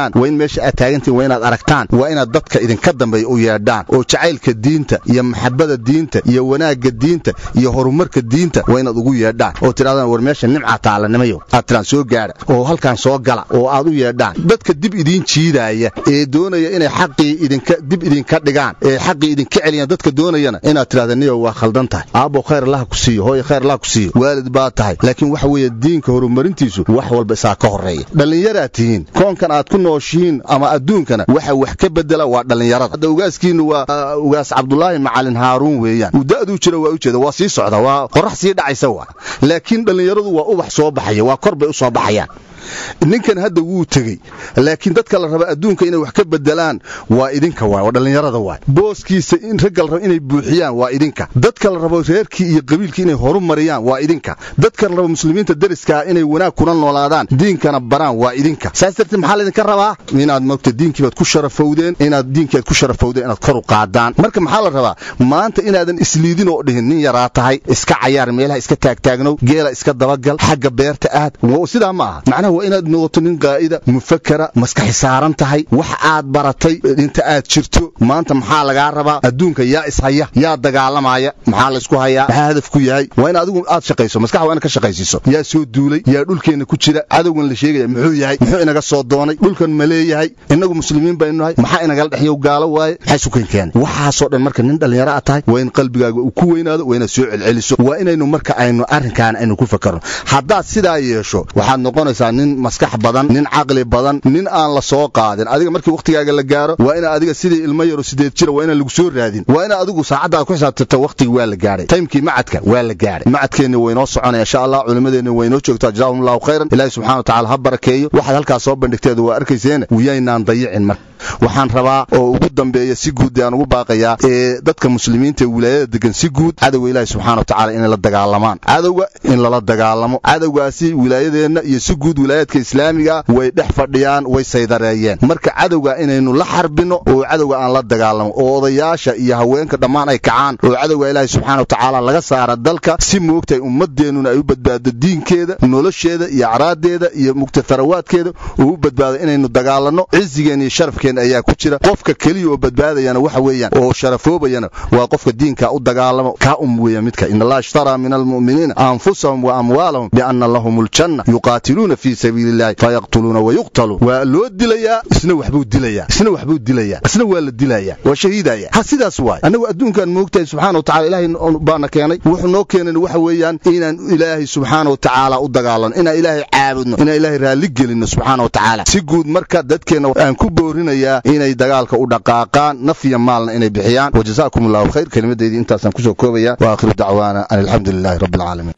meesha aad taagantihin waa inaad aragtaan waa inaad dadka idinka dambeeya u yeedhaan oo jacaylka diinta iyo maxabada diinta iyo wanaagga diinta iyo horumarka diinta waa inaad ugu yeedhaan oo tidhahdaan war meesha nimcaa taalanimayo aad tiraan soo gaadha oo halkaan soo gala oo aad u yeedhaan dadka dib idiin jiidaaya ee doonaya inay xaqii idinka dib idinka dhigaan ee xaqii idinka celiyaan dadka doonayana inaad tidhahda niyo waa khaldan tahay aabbo khayr allaha ku siiyo hooyo khayr allaha ku siiyo waalid baa tahay laakiin waxa weeye diinka horumarintiisu wax walba isaa ka horreeya dhallinyaraad tihiin koonkan aad ku nooshihiin ama adduunkana waxa wax ka bedela waa dhallinyarada hadda ugaaskiinnu waa ugaas cabdulaahi macalin haaruun weeyaan uu da'duu jira waa u jeeda waa sii socda waa qorrax sii dhacaysa waa laakiin dhallinyaradu waa ubax soo baxaya waa kor bay u soo baxayaan ninkan hadda wuu tegey laakiin dadka la raba adduunka inay wax ka bedelaan waa idinka waay waa dhallinyarada waay booskiisa in ragga la raba inay buuxiyaan waa idinka dadka la rabo reerkii iyo qabiilkii inay horu mariyaan waa idinka dadka la rabo muslimiinta deriskaa inay wanaag kuna noolaadaan diinkana baraan waa idinka saas darteed maxaa laydinka rabaa inaad mogta diinkiibaad ku sharafowdeen inaad diinkiiaad ku sharafowdeen inaad kor u qaadaan marka maxaa la rabaa maanta inaadan isliidin oo dhihin nin yaraa tahay iska cayaar meelaha iska taagtaagnow geela iska dabagal xagga beerta aad sidaa ma aha macnaha waa inaad noqoto nin qaa'ida mufakara maskaxi saaran tahay wax aad baratay inta aad jirto maanta maxaa lagaa rabaa adduunka yaa ishaya yaa dagaalamaya maxaa laysku hayaa maxaa hadafku yahay waa in adigu aad shaqayso maskax waa ina ka shaqaysiiso yaa soo duulay yaa dhulkeenna ku jira cadowgan la sheegaya muxuu yahay muxuu inaga soo doonay dhulkan ma leeyahay innagu muslimiin baynu nahay maxaa inagala dhexyow gaalo waaye maxay sukan keenay waxaasoo dhan marka nin dhallinyaro aad tahay waa in qalbigaaga uu ku weynaado waa inaad soo celceliso waa inaynu marka aynu arrinkaan aynu ku fakarno haddaad sidaa yeesho waxaad noqonaysaa nin maskax badan nin caqli badan nin aan la soo qaadin adiga markii wakhtigaaga la gaaro waa ina adiga sidii ilmo yaro sideed jira waa inaan lagu soo raadin waa ina adigu saacaddaad ku xisaabtirto wakhtigii waa la gaadhay taymkii macadka waa la gaadhay macadkeenni waynoo soconaya insha allah culimmadeenni waynoo joogtaa jazaahum allahu khayran ilaahi subxana wa tacala ha barakeeyo waxaad halkaas soo bandhigteeda waa arkayseena wiyaynaan dayicin marka waxaan rabaa oo ugu dambeeya si guud aan ugu baaqayaa ee dadka muslimiinta ee wilaayada degan si guud cadowga ilaahi subxana wa tacala inay la dagaalamaan cadowga in lala dagaalamo cadowgaasi wilaayadeenna iyo si guud wilaayaadka islaamiga way dhex fadhiyaan way saydareeyeen marka cadowga inaynu la xarbino oo cadowga aan la dagaalamo oo odayaasha iyo haweenka dhammaan ay kacaan oo cadowga ilaahi subxana wa tacaala laga saara dalka si moogtahay ummadeennuna ay u badbaado diinkeeda nolosheeda iyo acraadeeda iyo mugta tharawaadkeeda oo u badbaado inaynu dagaalanno cizigeen iyo sharafkeen ayaa ku jira qofka keliya oo badbaadayana waxa weeyaan oo sharafoobayana waa qofka diinka u dagaalamo kaa um weeya midka in allaha ishtaraa min almu'miniina anfusahum wa amwaalahum bianna lahum aljanna yuqaatiluuna fii sabiili illahi fayaqtuluuna wayuqtaluun waa loo dilayaa isna waxbuu dilayaa isna waxbuu dilayaa isna waa la dilayaa waa shahiidaya ha sidaas waay annagu adduunkan moogtahay subxana wa tacala ilaahay baana keenay wuxuu noo keenan waxa weeyaan inaan ilaahay subxaana wa tacaala u dagaalano inaan ilaahay caabudno inaan ilaahay raalli gelinno subxaana wa tacaala si guud marka dadkeenna aan ku boorinayaa inay dagaalka u dhaqaaqaan naf iyo maalna inay bixiyaan wajazaakum allahu khayr kelimadeydii intaasaan kusoo koobaya wa aakhiru dacwaana an alxamdu lilahi rabbi alcaalamiin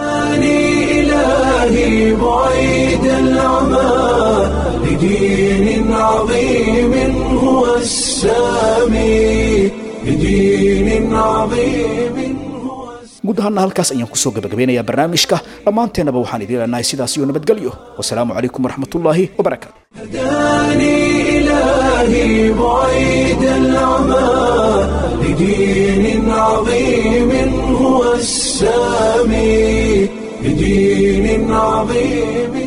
إلهي بعيد العمى لدين عظيم هو السامي لدين عظيم guud ahaana halkaas ayaan kusoo gabagabeynayaa barnaamijka dhammaanteennaba waxaan idiin leenahay sidaas iyo nabadgelyo wasalaamu calaykum waraxmatullaahi wabarakaatu هداني إلهي بعيد العمى لدين عظيم هو السامي لدين عظيم